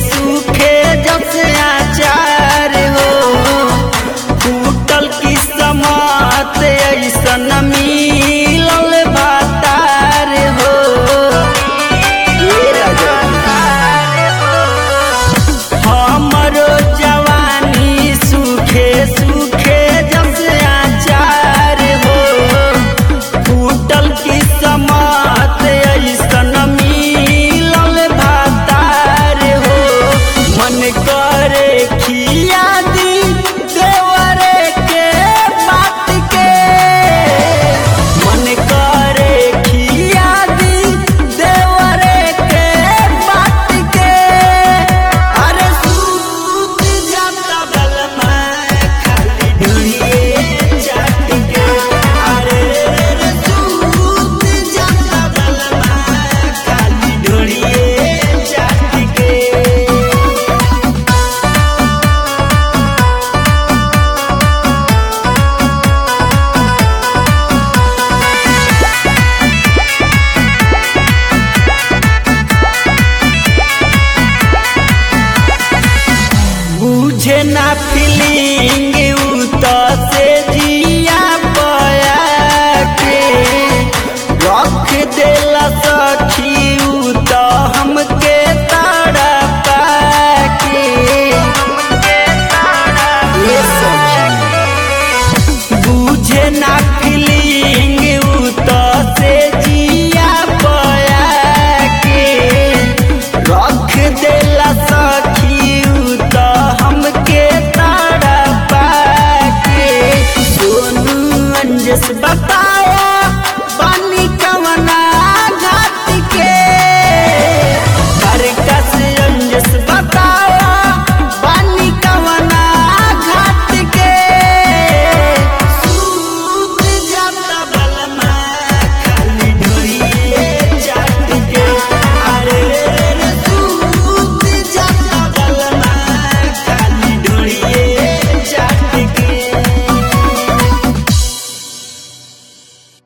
सूखे जब से आचार हो फूटल की समात ऐसन मिलल भातार हो हमरो जवानी सूखे सूखे जब से आचार हो फूटल की समात ऐसन मिलल भातार हो मन करे खिया दी देवरे के बात के मन करे खिया दी देवरे के बात के अरे सूत जाता बल मैं खाली ढूंढिए जाट के अरे रे रे सूत जाता बल मैं खाली ढूंढिए जाट के बुझे ना फीलिंग